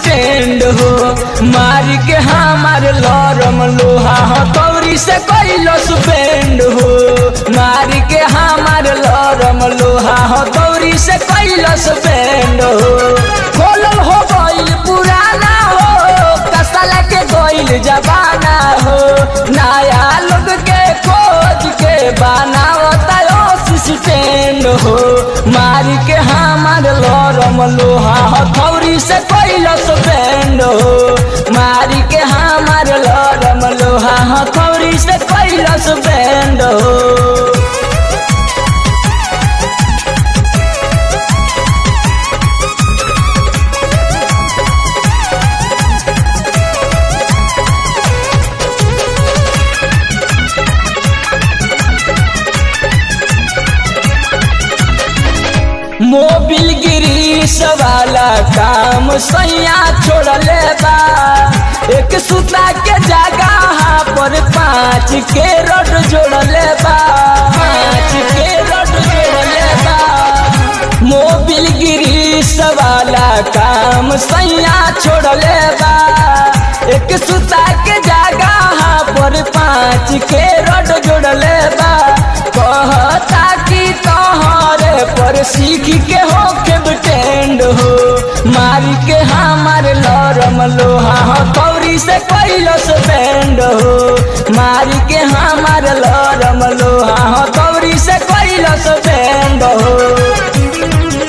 टेंड हो मार के हमार लरम लोहा हथौरी से कैलस बेंड हो मार के हमार लरम लोहा हथौरी से कैलस बेंड हो खोलल हो गइल पुराना हो कसला के गइल जबाना हो नया लोग के खोज के बनावता स्टैंड हो मार के हमार लरम लोहा हथौरी से कैलस बैंड हो मार के हमार लरम लोहा हथौरी से कैलस बैंड हो मोबिल गिरीश वाला काम सैया छोड़ले बा एक सुता के जगह पर पाँच के रोड जोड़ले बा पाँच के रोड जोड़ले बा मोबिल गिरीश वाला काम सैया छोड़ले बा एक सुता के जगह पर पाँच के रोड जोड़ले बा कहता कि तोहरे पर सीख के हो के टेंड हो मार के हमार लरम लोहा हथौरी से कैलस बैंड हो मार के हमार लरम लोहा हथौरी से कैलस बैंड हो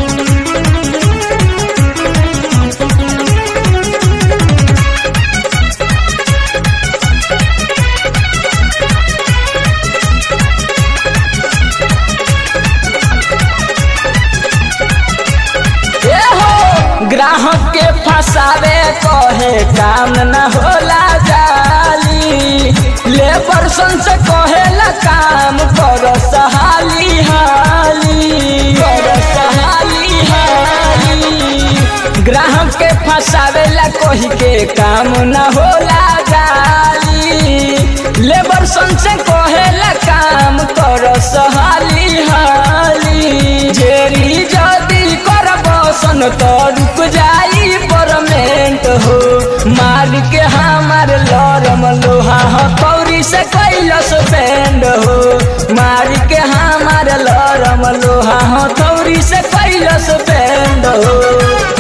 ग्राहक के फसावे कहे काम न होला जाली लेबर सन से कहेला काम कर सहाली हाली कर सहाली हाली ग्राहक के फसावे ला कही के काम न होला जाली लेबर सन से कहेला काम कर सहाली हाली जेरी जदी करब सन तो रुक जाई परमेंट हो मार के हमार लरम लोहा हथौरी से कैलस बैंड हो मार के हमार लरम लोहा हथौरी से कैलस बैंड हो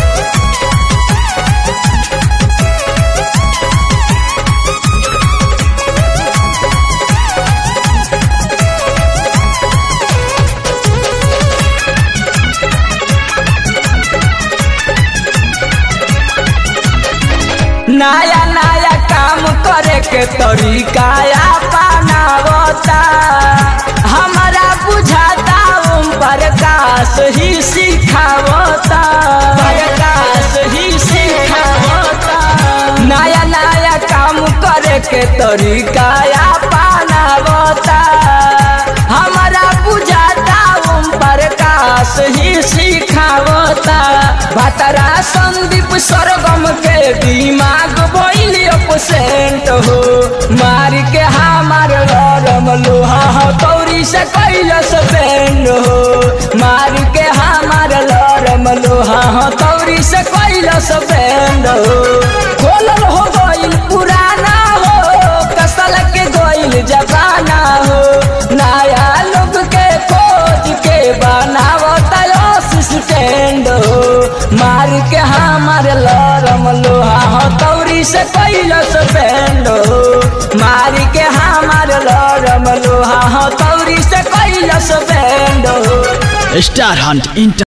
नया नया काम करे के तरीका अपनावता हमारा बुझाता ओम प्रकाश ही सिखावता प्रकाश ही सिखावता नया नया काम करे के तरीका अपनावता हमारा बुझाता ओम प्रकाश ही सिखावता भतरा संदीप सरगम के दिमाग भइल अपसेंट हो मार के हमार लरम लोहा हथौरी से कैलस बैंड हो मार के हमार लरम लोहा हथौरी से कैलस बैंड हो खोलल हो गइल पुराना हो कसल के गइल जबाना हो नया लोग के खोज के बनावता स्टैंड हो मार के हमार लरम लोहा हथौरी से कैलस बैंड हो मार के हमार लरम लोहा हथौरी से कैलस बैंड हो स्टार हंट इंटर